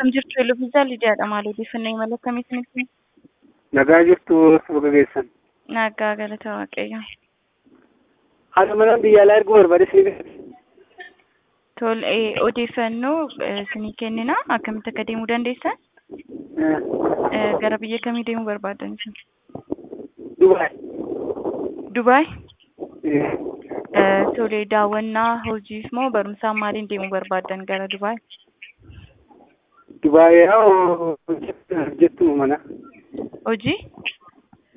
Akkam jirtu Eloviisaa Lidiyaadha. Maal odeeffannoo imala akkamii isinitti? Nagaa jirtu suuqa keessan. Nagaa galata Waaqayyo. Haadha manaa biyya alaa erguu barbaade isin Tole odeeffannoo isinii kennina. Akkamitti akka deemuu dandeessan? Gara biyya kamii deemuu barbaadan isin? Dubaay. Dubaay? Tole daawwannaa hojiif moo barumsaan maaliin deemuu barbaadan gara Dubaay? Dubaay yaa hojjettu mana. Hojii?